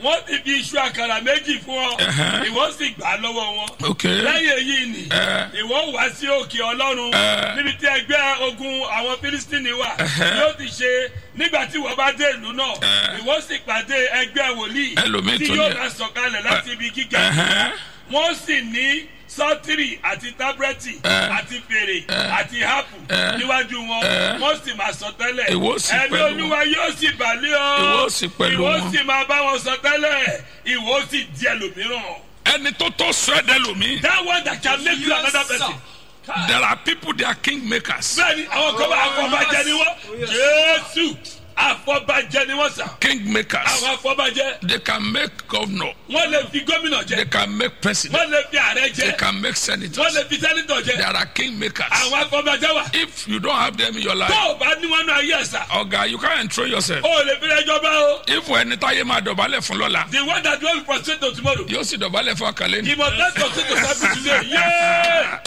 wọ́n ti fi iṣu àkàrà méjì fún ọ Ẹ̀hẹ́. ìwọ sì gbà á lọ́wọ́ wọn. ok lẹ́yìn èyí ni Ẹ. ìwọ wá sí òkè ọlọ́run Ẹ. níbi tí ẹgbẹ́ ogun àwọn fílístínì wà yóò ti ṣe nígbà tí wọ́n bá dé ìlú náà Ẹ. ìwọ sì pàdé ẹgbẹ́ wòlíì Ẹlòmíì tí tó yóò ní- máa sọ̀kalẹ̀ láti ibi gíga Ẹ̀hẹ́. wọ́n sì ní sọ́tìrì àti tábúrẹ́tì Ẹ. àti fèrè àti hápù Ẹ. níwájú wọn Ẹ. wọ́n sì máa sọ tẹ́lẹ̀ Ìwọ sì ẹ̀mí pẹ̀lú olúwa yóò sì bàlẹ́ ọ Ìwọ sì pẹ̀lú ìwọ wọn. sì máa bá wọn sọ tẹ́lẹ̀ ìwọ sì di ẹlòmíràn. ẹni tó tó sọ ẹ́ dẹ́ lómi that one that can make you another person. there are people they are king makers bẹ́ẹ̀ni àwọn kan bá afọbajẹ ni wọ́n jésù afọbajẹ ni wọ́n sà king makers àwọn afọbajẹ they can make governor wọ́n lè fi gómìnà they jẹ can make president wọ́n lè fi ààrẹ they jẹ can make wọ́n senators lè fi sẹ́nitọ̀ jẹ there are king makers àwọn afọbajẹ wà if you don't have them in your tó life o bá ní wọn náà yẹ sà ọ̀gá you can't enthrow yourself o lè fi ẹjọ́ bá o if ẹni táyé máa dọ̀bálẹ̀ fún lọ́la the one that don prostrate to tomorrow yóò sì dọ̀bálẹ̀ fún àkàlẹ́ ni. he must not prostrate to service today yéé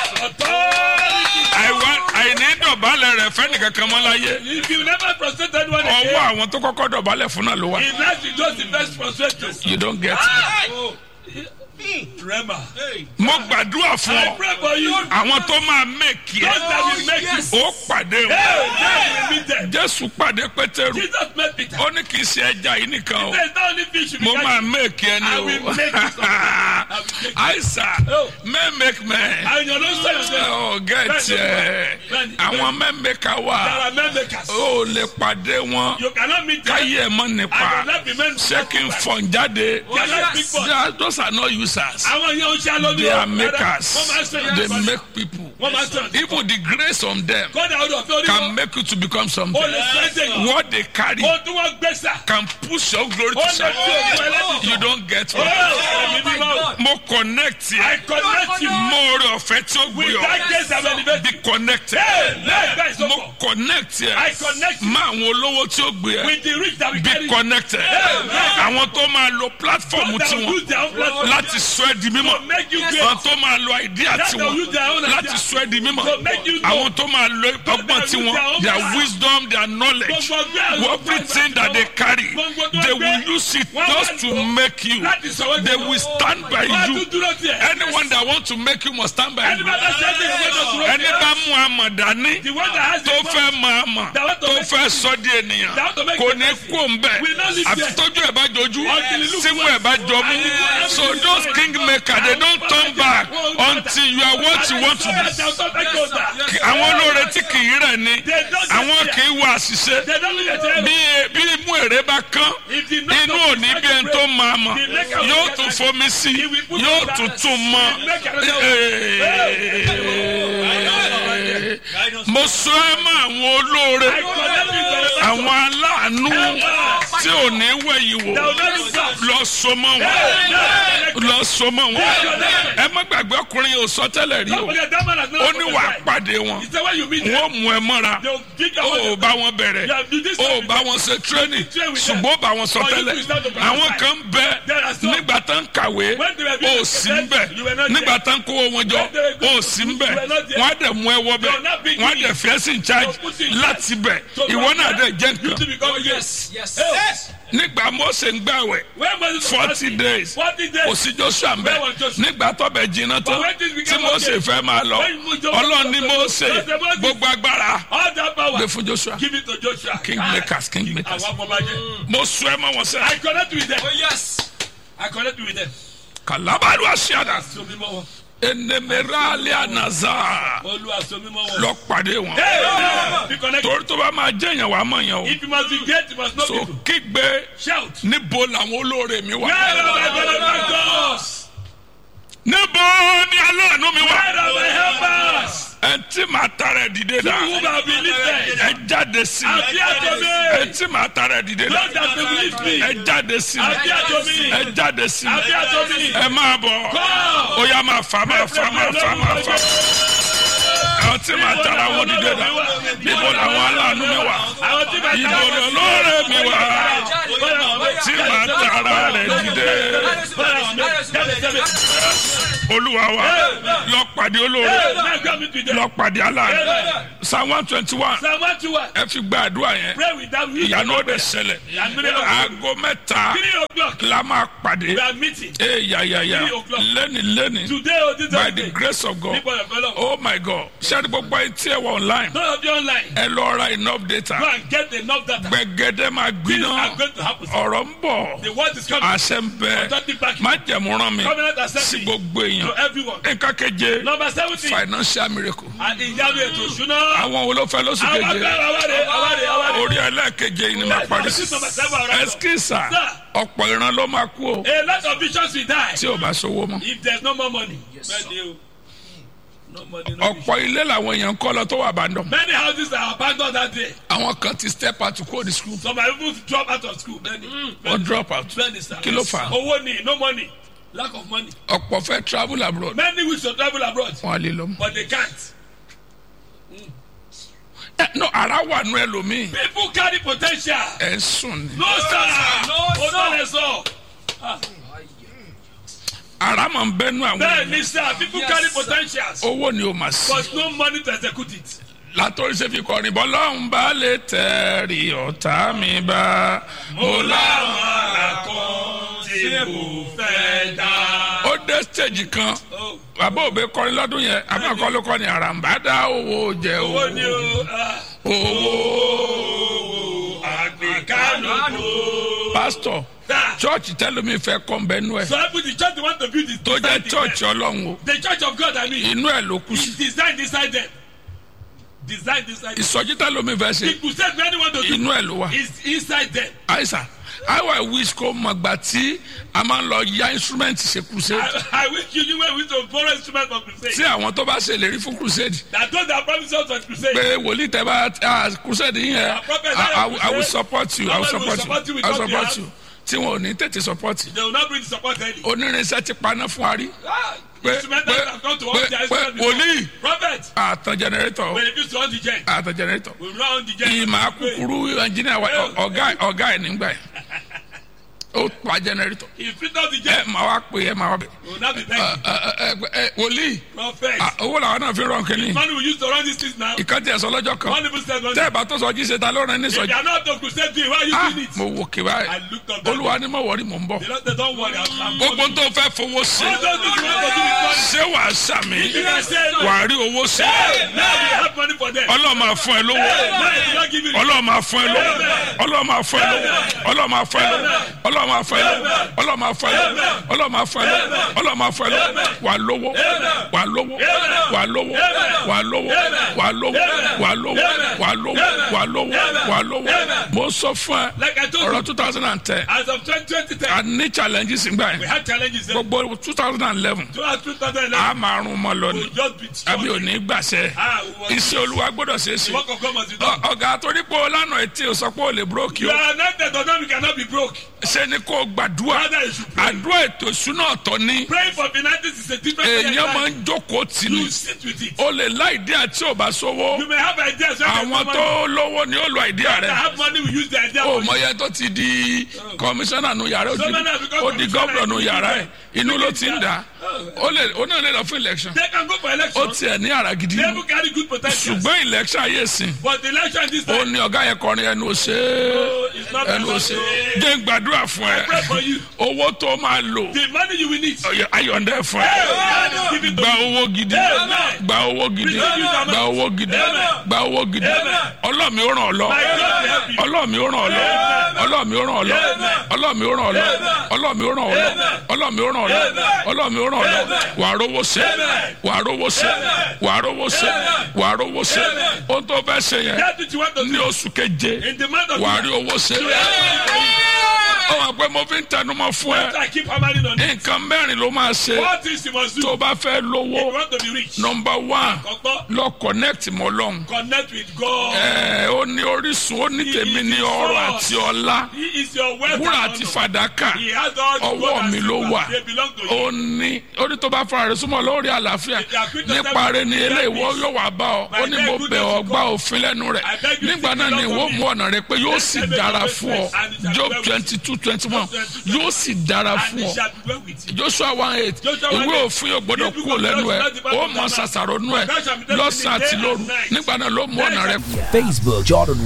authority àìwá àìní dọ̀bálẹ̀ rẹ̀ fẹ́ni kankan mọ́ láyé if you never prostrate to anyone ọwọ́ again àwọn tó kọ́kọ́ dọ̀bálẹ̀ fún náà ló wà. he like to just the first prostrate to. you don't get it. Rema. mo gbàdúrà fún I ọ pray for you. àwọn tó máa mẹ́kì God ẹ̀ that will make you. ó pàdé wọn. Hey, God will meet them. jésù pàdé pétérù Jesus met Peter. ó ní kì í ṣe ẹja yìí nìkan o There is not only fish you mo be máa catching. mẹ́kì ẹ I ní will o make you something. I will make you. àìsà Oh. mẹ́mẹ́kì mẹ́ And you don't say yourself. ọ̀ gẹ̀ẹ́tì ẹ̀ Bẹ́ẹ̀ni, àwọn mẹ́mẹ́kà wà There are men makers. ó lè pàdé wọn You cannot meet them. káyé ẹ̀ mọ́ nípa I will not be men. ṣé kí n fọ̀n jáde They are not big They boys. are- those are not users Àwọn yẹn ń ṣe alóbi. they are Wọ́n makers máa ń sọ they ìyá make people Wọ́n máa ń sọ ìyá even the grace on them Kọ́dà ọdún ọ̀fẹ́ orí can wọn. make you to become O something lè sẹ́sẹ̀ yìí. what they carry O tún wọ́n gbèsà. can push your glory O to lè something fi òkú ẹlẹ́dìí. you don't get Oh, it ẹ̀mí mímọ́. mo connect I yẹ connect you mo rí ọ̀fẹ́ tí ó with gbé that ọ grace and elevate. be connected Hey, let that is mo so connect I yẹ connect you má àwọn olówó tí ó gbé ẹ with the rich that we be carry. connected àwọn tó máa lo platform That will tiwọn use their own platform láti sọ ẹ di mímọ́ to make you great. àwọn tó máa lo idea That will tiwọn use their own láti idea. sọ ẹ di mímọ́ To make you know. àwọn tó máa lo ọgbọ́n use tiwọn their own their power. wisdom their knowledge Gbogbo ọgbẹ́ àwọn everything that they carry Gbogbo tó they gbé. will use it Wọ́n just wá to lò make you láti sọ wọ́n they di- will stand by Wọ́n á you tún dúró tiẹ̀. anyone that want to make you must stand by Ẹni you bá bá ṣe é ṣe ìwé náà dúró ẹni tiẹ̀. bá mú àmọ̀ dání The one that has the tó power. fẹ́ mọ àmọ̀ That want to tó make fẹ́ sọ di ènìyàn That want to make kò you ní person. kó ń bẹ̀ Will not live àfi there. tójú ẹ̀ bá jojú Until he look símú ẹ̀ bá jọ mú And he will- so those king maker they don't turn back until you are what you want to be be. àwọn olóore tí kì í rẹ̀ ni They don't àwọn get kì í wọ àṣìṣe They don't look at them. bí bí imú èrè bá kán If the knock inú of òní the bí ẹni tó break, máa mọ̀ the maker will yóò get tún back. fomi sí He will put yóò on tún that. tún mọ́ The maker will Ee. mo sọ ẹ mọ àwọn olóore I connect with the àwọn aláàánú tí ò ní wẹ̀yìn wò That will not look back. lọ so mọ́ wọn lọ so mọ́ wọn ẹ má gbàgbé ọkùnrin yóò sọ tẹ́lẹ̀ rí o Somebody that man has not ó ní wàá prophesied. pàdé wọn He said when you meet them, wọn mú ẹ mọ́ra they'll dig ó your ò bá wọn bẹ̀rẹ̀ You have to do this ó ò with bá them. wọn ṣe tírénì train with them. ṣùgbọ́n ó bá wọn sọ For you tẹ́lẹ̀ to start to prophesy. àwọn kan bẹ There are some- nígbà tán kàwé When they were ó being sì ń bẹ you were not nígbà there. tán kówó wọn jọ When they were going ó to sì ń school, bẹ you were not there. wọn á dẹ̀ mú ẹ wọ bẹ You are not big wọn á in dẹ̀ it. fi ẹ́ sí in charge So put you in láti bẹ̀ So ìwọ from náà there, dẹ̀ jẹ́ You to nǹkan become yes. Yes. nígbà Mósè ń gbàwẹ̀ When was it forty days Forty days. kò sí Joshua ń bẹ Where was Joshua? nígbà tó bẹ̀ jiná tán But when this tí became Mósè okay, fẹ́ máa lọ when you- Joshua- Ọlọ́run ní Mósè Joshua- Moses- gbogbo agbára All that power. gbé fún Joshua Give it to Joshua. king makers king makers Àwọn afọbajẹ. mo sọ ẹ mọ wọn sẹ I connect with them. Oh yes. I connect with them. kalabaru asiada So mímọ́ wọn. enemerali anaza Olúwa so mímọ́ wọn. lọ pàdé wọn Hey! Be connected. torí tó bá máa jẹ yẹn wàá mọ yẹn o If you must be great, you must know so people. kígbe Shout. níbo làwọn olóore mi wà Where are my benefactors? níbo ni aláàánú mi wà Where are my helpers? ẹ tí màá tara ẹ dìde Who dà have been lifted? ẹ jáde sí mi Appear to ẹ me. tí màá tara ẹ dìde dà Those that have lift me. ẹ jáde sí mi Appear to me. ẹ jáde sí mi Appear to me. ẹ máa bọ̀ Come. ó yá máa fà máa fà máa fà máa fà àwọn tí màá tara wọn dìde dà níbo làwọn aláàánú mi wà Àwọn tí bá ibo lọlọ́rẹ̀ mi wà tí màá tara rẹ̀ dìde. Jáde sẹ́mi. olúwa wa Amen. lọ pàdé olóore Hey, now come into them. lọ pàdé aláàánú Amen. psalm one twenty one Psalm 121. ẹ fi gba àdúrà yẹn Pray without ìyanu ó dẹ̀ ṣẹlẹ̀ Ìyanu aago mẹ́ta Three o'clock. la máa pàdé We are meeting. ee yayaya Three o'clock. lẹ́ni lẹ́ni Today or this by other the day. grace of God People of God. oh my God ṣẹ́ni gbogbo ayé tí ẹ wọ online None of you online. ẹ lọ ra enough Go data and get enough data. gbẹgẹdẹ máa Things gbiná are going to happen. ọ̀rọ̀ ń bọ̀ The word is coming. àṣẹ ń bẹ Authentic backing. má jẹ̀mú rán mi Covenant sí accepting gbogbo to èèyàn everyone. nǹkan keje Number seventeen. financial miracle And ìyanu ètò ìṣúná. àwọn wo ló fẹ́ lóṣù Àwọn keje agbára àwárí àwárí àwárí. orí ẹlẹ́ẹ̀keje yìí ni máa parí sí This number seven around. ẹskísà Sir. ọ̀pọ̀ ìran ló máa kú o A lot of visions will die. tí ò bá sówó mọ́ If there's no more money. Bẹ́ẹ̀ni o. No money, no vision. ọ̀pọ̀ ilé làwọn èèyàn ń kọ́ lọ tó wà bàdàn Many houses are abandoned that day. àwọn kan ti step out kó ní school Some are even drop out of school. Bẹ́ẹ̀ni. wọ́n drop out Bẹ́ẹ̀ni sir. kí ló fà á Owó ni no money. Lack of money. ọ̀pọ̀ fẹ́ travel abroad Many wish to travel abroad. wọn á lè lọ mọ́. But they can't. ẹ no ara wà nù ẹlòmíì People carry potential. ẹ ń sùn ni No sir. No sir. No sir. ara máa ń bẹ́nu àwọn Bẹ́ẹ̀ni èèyàn sir. People carry potentials. owó ni o máa sí But no money to execute it. látọ̀rí ṣe fi kọrin bọ́ lọ́hùn bá lè tẹ̀rí ọ̀tá mi bá mo lá. láwọn àkọ́ tí kò fẹ́ dá. ó dé stage kan Oh, bàbá òbí kọrin lọ́dún yẹn abẹ́kọ́ ló kọ́ ni àràǹbá dá owó jẹ Owó ni owó o. ah, owó Owó àgbékánú. pásítọ̀ chọ́ọ̀chì tẹ́lómi fẹ́ kọ́ bẹ́nu ẹ̀ So I put the church they want to build is tó jẹ́ designed in chọ́ọ̀chì them. ọlọ́run o The church of God I mean. inú ẹ̀ ló kù sí is designed inside them. Designed inside them. ìsọjí tẹ́lómi fẹ́ ṣe The crusade many want to do inú ẹ̀ ló wà is inside them. àìsàn how i wish kó mọ̀ gbà tí a máa ń lọ ya instrument ṣe crusade I, I wish you knew where we to borrow instrument for crusade. tí àwọn tó bá ṣèlérí fún crusade That those that promise us for crusade. pé wòlíì tẹ bá ah, crusade yín yẹn Our prophet I- I will- I will crusade. support you I will Our will support support you you with I will what we support have. you tí wọn ò ní tètè support They will not bring the support early. onírinṣẹ́ ti paná fún wa rí Ah, pé instrumentals pé have come to pé us. Their pé instrument before. wòlíì Prophet, àtàn generator when it used to run the gen, àtàn generator we run the gen. ìmọ̀ akúkúrú engineer wa ọ̀gá ọ̀gá ẹ̀ nígbà yẹn ó pa generator He fit out the ẹ gen. máa wá pè é máa wá bẹ̀ We will not be ẹ begging. ẹ ẹ wòlíì Prophet, ah, owó làwọn náà fi rán kínní money we use to run these things now. ìkànnì ẹ̀sọ́ lọ́jọ́ kan One even said one. tẹ́ ẹ̀ bá tó sọ jí ṣe ta ló rán ní If sọjí you are not to crusade doing, why are you ah doing it? mo wò kí báyìí I looked up that. olúwa ni mo wọrí mò ń bọ̀ The Lord said, don't worry, I'm, I'm gbogbo coming. tó fẹ́ fowó ṣe All those things you want to do with money. ṣé wàá sàmì You can say no. wàá rí owó ṣe Now we have money for them. ọlọ́run máa fún ẹ lówó Now you not give it. ọlọ́run máa fún ẹ lówó ọlọ́run máa fún ẹ lówó ọlọ́run máa fún ẹ lówó ọlọ́run máa fún ẹ lówó ọlọ́run máa fún ẹ lówó ọlọ́run máa fún ẹ lówó ọlọ́run máa fún ẹ lówó wà lówó wà lówó wà lówó wà lówó wà lówó wà lówó wà lówó wà lówó wà lówó mo sọ fún ẹ Like I told ọ̀rọ̀ you, two thousand and ten as of 2010, a ní challenges ngbà we yẹn had challenges. Then. gbogbo two thousand and eleven Throughout 2011, a máa rún mọ́ lọ we ni just be àbí ò strong. ní gbàṣẹ Ah, we was- iṣẹ́ olúwa gbọ́dọ̀ ṣe é The ṣe work of God must be Ọ- done. ọ̀gá torí pé o lánàá etí o sọ pé o lè búrókì You o are anointed, but now we cannot be broke. ṣe ni kò gbàdúrà Rather, you should pray. àdúrà ètò ìṣúná ọ̀tọ̀ ni Praying for finances is a different èèyàn máa thing. ń jókòó tì ní You sit with it. o lè láìdí àti ò bá sówó You may have ideas. when there's no àwọn money. tó lówó ni ó lo àìdíà That rẹ have money, we use the idea. o for mọ iye tó ti di kọmíṣánná nu yàrá ó So di- many have become ó di commissioner gómìnà nu in yàrá ẹ the inú ló ti ń dà ó lè ó náà lè lọ fún election They can go for ó election. tiẹ̀ ní àrà gidi They will carry good potential. ṣùgbọ́n election ayé sìn But the election this ó time, ní ọ̀gá yẹn kọrin ẹnu òṣè it's not ẹnu òṣè jẹ́ ń gbàdúrà fún ẹ pray for you. owó tó máa lò The money you will need. ọ̀yọ́- ayọ̀ǹdẹ̀ fún ẹ God is giving to gba you. owó gidi Amen. gba owó gidi gba owó gidi gba owó gidi ọlọ́mi ó ràn ọ́ lọ My God will help you. ọlọ́mi ó ràn ọ́ lọ ọlọ́mi ó ràn ọ́ lọ ọlọ́mi ó ràn ọ́ lọ ọlọ́mi ó ràn ọ́ lọ ọlọ́mi ó ràn ọ́ lọ ọlọ́mi ó ràn ọ́ lọ wàá rówó ṣe wàá rówó ṣe wàá rówó ṣe wàá rówó ṣe ohun tó fẹ́ ṣe yẹn That's what you want to ní do. oṣù keje In the month of wàá rí owó ṣe ó wà pé mo fi ń tẹnumọ́ fún ẹ I keep hammering on it. nǹkan mẹ́rin ló máa ṣe What things you must do tó if bá fẹ́ you lówó want to be rich? nọmba one Kọ́kọ́, lọ connect mọ́ lọ́hùn. connect with God. ẹ ó ní orísun ó ní tèmi ní ọrọ̀ àti ọlá He is your wealth wúrà and àti honor. fàdákà He has all the ọwọ́ gold and mi ló silver. wà They belong to ó him. ní orí tó bá fara rẹ̀ súnmọ́ lórí àlàáfíà nípa rẹ̀ ni eléyìí yóò wá bá ọ ó ní mo bẹ̀ ọ́ gbá òfin lẹ́nu rẹ̀ nígbà náà ni ìwọ mú ọ̀nà rẹ̀ pé yóò sì dára fún ọ job twenty two two twenty one yóò sì dára and fún it ọ shall be well with you. joshua one eight Joshua one ìwé eight. òfin yóò gbọdọ̀ If you kúrò go lẹ́nu ẹ̀ to the ó Bible, mọ ṣàṣàrò nú ẹ̀ God shall be telling lọ́sàn-án you àti day lóru and night. nígbà náà ló mú ọ̀nà rẹ Facebook Jordan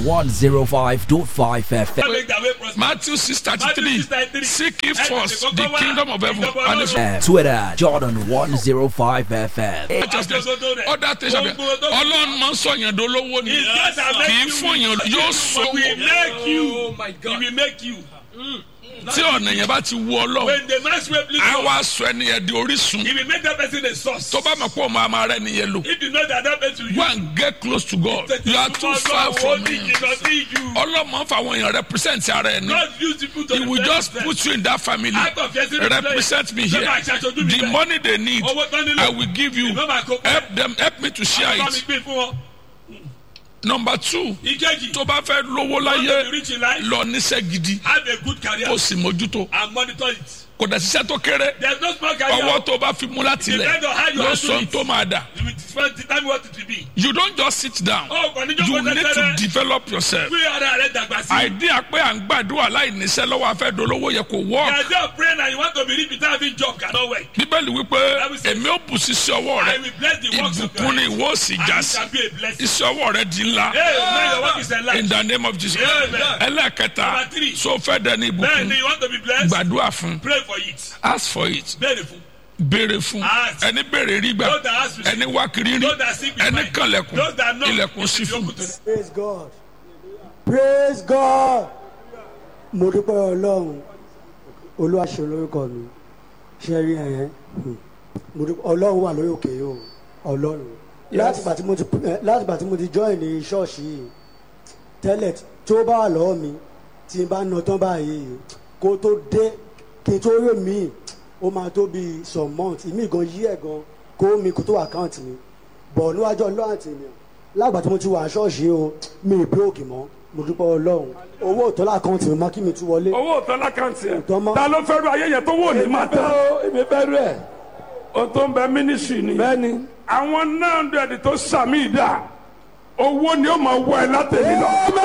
105.5 FM. Make the way prosper. matthew six thirty Matthew three 6:33. seek ye Ẹ first tètè the kọ́kọ́ wá kingdom of heaven ìjọba and his Ọlọ́run. Twitter Jordan 105 FM. righteousness ọ̀dà tẹ̀sán bẹ́ẹ̀ ọlọ́run máa ń sọ yẹn dolówó ni It's God that kì í make fún yẹn yóò sọ He will make you. Oh my He God. will make you. tí ọ̀nà yẹn bá ti wú ọlọ́run When the man's way please á God, wá sọ ẹni yẹn di orísun he will make that person a source. tó bá mọ̀ pé ọmọ àmà rẹ nìyẹn lò If you know that that person will go and get close to God you are too far from him ọlọ́mọ fáwọn èèyàn represent ara ẹ̀ ní God use people to he will just represent put you in that family Out of your city represent me place. here Lọ́ba àṣàṣojú mi the bẹ́ẹ̀. money they need Owó tán nílò. I will give you Ìbọn máa kó pẹ́. help them help me to share Bá mi it gbé fún wọn. number two Ìkejì. tó bá fẹ́ lówó Want to be láyé rich in life. lọ níṣẹ́ gidi Have a good career kó sì mójútó and monitor it. kò dẹ̀ ṣiṣẹ́ tó kéré There is no small career. ọwọ́ tó bá fi mú láti lẹ̀ Depend on how you ló handle sọ it. tó máa dà You will spend the time what it will be. you don't just sit down Ó kàn ní you jókòó need to tẹ́tẹ́rẹ́. develop yourself Gbé ara rẹ̀ dàgbà sí. idea pé à ń gbàdúrà láì níṣẹ́ lọ́wọ́ afẹ́ dolówó yẹ kò The work idea of praying and you want to be rich without having job cannot work. bíbélì wípé èmi ò bù sí sí ọwọ́ I rẹ will bless the works of ìbùkún ni your ìwọ ò sì hands. já And it sí shall be a blessing. iṣẹ́ ọwọ́ rẹ di ńlá Amen. Your work is enlarged. in the name of Jesus Amen. ẹlẹ́ẹ̀kẹta Number three. so fẹ́ dẹni Bẹ́ẹ̀ni ìbùkún you want to be blessed. gbàdúrà fún Pray for it. ask for it Bẹ́ẹ̀ni fún. béèrè fún Ask. ẹni béèrè rí gbà Those that ask receive. ẹni wá kiri rí Those that seek will ẹni find. kànlẹ̀kùn Those that knock ilẹ̀kùn it sí will be fún open to them. praise god praise god mo dúpẹ́ ọlọ́run olúwa ṣe lórúkọ mi ṣe rí ẹ̀yẹn mo dúpẹ́ ọlọ́run wà lórí òkè yìí o ọlọ́run láti ìgbà tí mo ti eh, láti ìgbà tí mo ti join ní ṣọ́ọ̀ṣì yìí tẹ́lẹ̀ tó bá wà lọ́wọ́ mi tí n bá na tán báyìí kó tó dé kí n tó rí mi ó máa tó bí some months ìmí gan yí ẹ̀ gan kó mi kó tó àkáǹtì mi bọ̀ níwájú ọlọ́run àti ènìyàn lágbà tí mo ti wà ṣọ́ọ̀ṣì o mi ì bíròkì mọ́ mo dúpẹ́ ọlọ́run owó ìtọ́lá àkáǹtì mi mọ́ kí mi tún wọlé. owó òtọ́ lákàntì ẹ̀ Òtọ́ mọ́. ta ló fẹ́ ru ayé yẹn tó wò ní máa tán èmi fẹ́ rú ẹ̀. o tó ń bẹ mínísírì ni bẹ́ẹ̀ni. àwọn náà ń dẹ̀dí tó sàmì ìdá owó ni ó máa wọ ẹ látẹ̀lé lọ.